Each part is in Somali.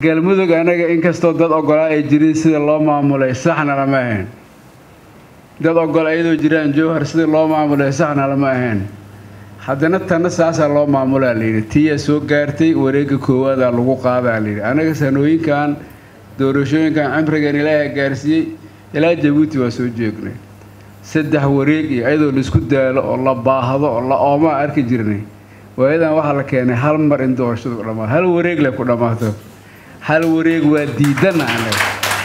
galmudug anaga inkastoo dad ogolaa ay jirin sida loo maamulay saxna lama ahayn dad ogol ayadoo jiraan jowhar sida loo maamulay saxna lama ahayn haddana tanna saasaa loo maamulaa layidhi tiyaa soo gaartay wareegga koowaadaa lagu qaadaa layidhi anaga sanooyinkan doorashooyinkan cimrigan ilaaha gaarsiiyey ilaa jabuuti waa soo joognay saddex wareeg iyo ayadoo laisku daalo oo la baahdo oo la oomaa arki jirnay waayadan waxaa la keenay hal mar in doorashadu ku dhammaato hal wareeg le ku dhammaato hal wareeg waa diidana anaga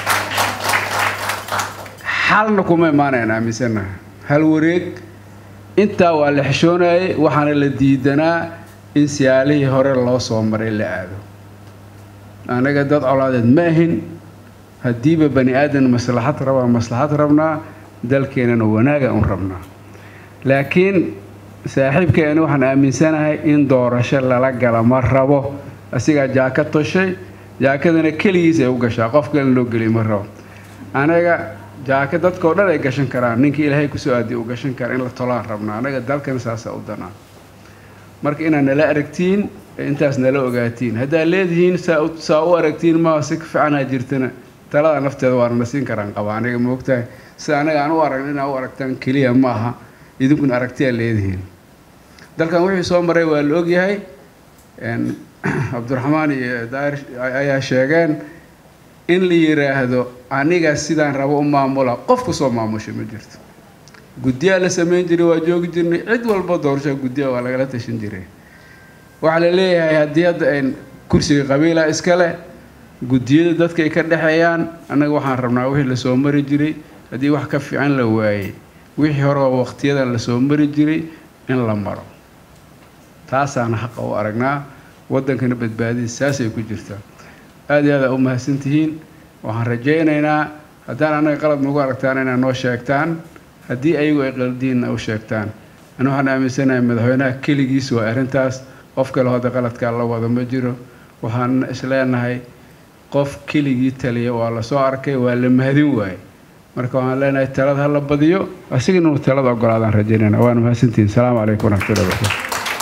xalna kuma imaanayn aaminsanaha hal wareeg intaa waa la xishoonayay waxaana la diidanaa in siyaalihii hore loo soo maray la aado anaga dad colaadeed ma ahin haddiiba bani aadan maslaxad rabaa maslaxad rabnaa dalkeenana wanaaga un rabnaa laakiin saaxiibkeeni waxaan aaminsanahay in doorasho lala gala ma rabo asigaa jaaka toshay jaakadana keligiis ay u gashaa qof kalena loo geliy ma rabo anaga jaaka dadkao dhan ay gashan karaan ninkii ilaahay kusoo aadiy u gashan kara in la tolaan rabnaa anaga dalkan saasa u danaa marka inaad nala aragtiin intaas nala ogaatiin haddaad leedihiin saa u aragtiin maa si fiicanaa jirtana talada nafteeda waana na siin karaan qaba aniga moogtahay sida anaga aan u aragn inaa u aragtaan keliya ma aha idinkuna aragtiyaa leedihiin dalkan wixii soo maray waa la ogyahay cabdiraxmaan iyo daahir ayaa sheegeen in la yiraahdo aniga sidaan rabo u maamula qof kusoo maamusha ma jirto guddiyaa la samayn jiray waa joogi jirnay cid walba doorashaa guddiya waa lagala tashan jiray waxaa la leeyahay haddii hadda ayn kursiga qabiila iskale guddiyada dadka ay ka dhexeeyaan annaga waxaan rabnaa wixii lasoo mari jiray haddii wax ka fiican la waayey wixii hore oo waqtiyadan lasoo mari jiray in la maro taasaana xaqa u aragnaa waddankana badbaadadiis saasay ku jirtaa aada iyo aada u mahadsantihiin waxaan rajaynaynaa haddaan annaga qalad nagu aragtaan inaa noo sheegtaan haddii ayagu ay qaldiinna u sheegtaan ani waxaan aaminsanahay madaxweynaha keligiis waa arrintaas qof kale hadda qaladkaa la wado ma jiro waxaan isleenahay qof keligii taliya waa lasoo arkay waa la mahadin waaye marka waxaan leenahay talada ha la badiyo asiga inuu talada ogolaadaan rajaynayna waana mahadsantihiin asalaamu calaykum waraxmatullahi wabarakatu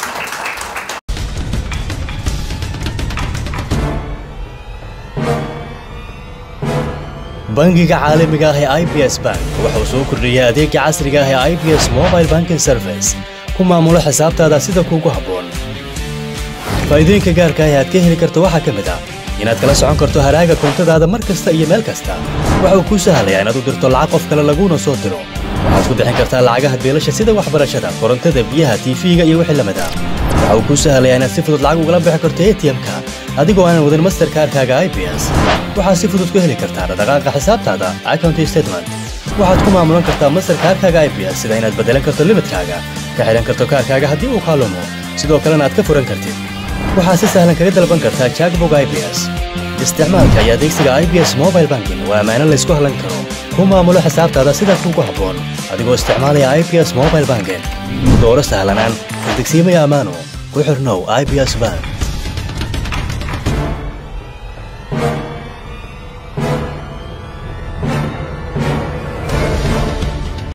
bangiga caalamiga ah ee i b s bank wuxuu soo kordhiyey adeega casriga ah ee i b s mobile banking service ku maamulo xisaabtaada sida kuugu habboon faa'iidooyinka gaarka ah ee aad ka heli karto waxaa ka mid ah inaad kala socon karto haraaga koontadaada mar kasta iyo meel kasta waxa uu kuu sahlayaa inaad u dirto lacag qof kale laguuna soo diro waxaad ku bixin kartaa lacagaha beelasha sida waxbarashada korontada biyaha tiifiga iyo wixii lamid ah waxa uu kuu sahlayaa inaad si fudud lacag ugala bixi karto atm-ka adigoo aanan wadin masterkaarkaaga i b s waxaad si fudud ku heli kartaa dhaqdhaqaaqa xisaabtaada account statement waxaad ku maamulan kartaa masterkaarkaaga i b s sida inaad beddelan karto limidkaaga ka xidhan karto kaarkaaga haddii uu kaalumo sidoo kalena aad ka furan kartid waxaad si sahlan kaga dalban kartaa jackbog i b s isticmaalka iyo adeegsiga i b s mobile banking waa ammaano laysku hallan karo ku maamulo xisaabtaada sida kuugu habboon adigoo isticmaalaya i b s mobile banking dooro sahlanaan degsiimaya ammaano ku xirnow i b s bank